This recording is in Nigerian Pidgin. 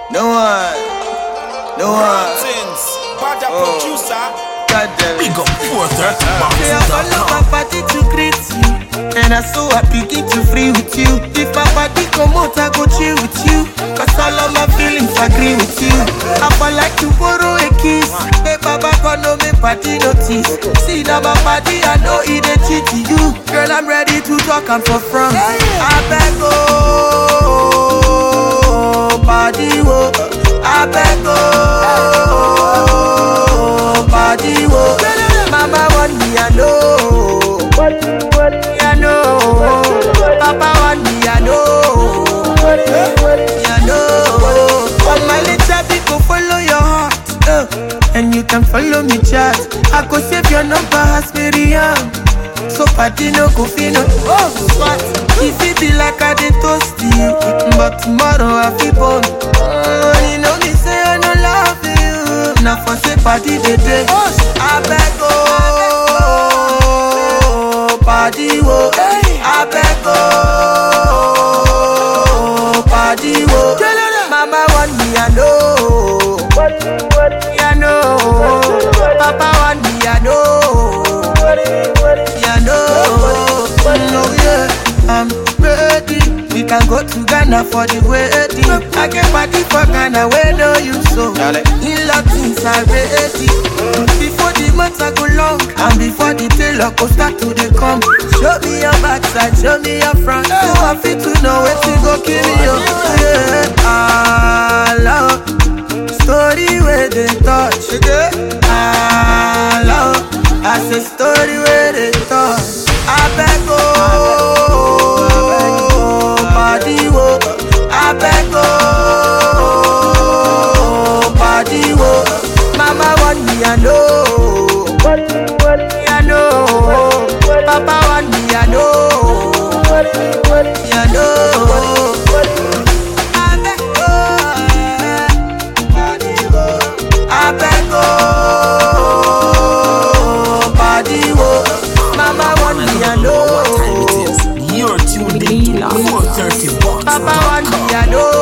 No one. No one. Things. Bad Oh. producer. God damn it. Big up 430 Say I follow my party to greet you And I so happy get to free with you If my party come out I go chill with you Cause all of my feelings agree with you I for like to borrow a kiss Hey baba come no me party notice See now my party I know it a cheat to you Girl I'm ready to talk I'm for front I beg oh Party wo I beg oh Party wo Mama want me I know me I know Papa want me I know me I know All my little people follow your heart uh, And you can follow me chat I go save your number as Miriam so party no go fit no Oh, what? If it be like I dey toast you But tomorrow I feel born oh, You know me say I no love you Now for say party dey dey I beg oh Party wo I beg oh Party wo Mama want me I know me I know Papa want me I know yeah, no, no, yeah, I'm ready. We can go to Ghana for the wedding. I get party for Ghana, where know you so. In Latins are ready. Before the months I go long, and before the tailor go start to dey come. Show me your backside, show me your front. So I fit to know where to go kill you. Yeah, I love story where they touch. I love. I say story where they talk. I beg oh, party wo. I beg oh, party wo. Mama want me I know, me I know. Papa want me I know, me I know. I beg oh, party wo. I beg oh, party wo. Mama want me I know. You're tuned in to 430 bucks. Papa want me, I know.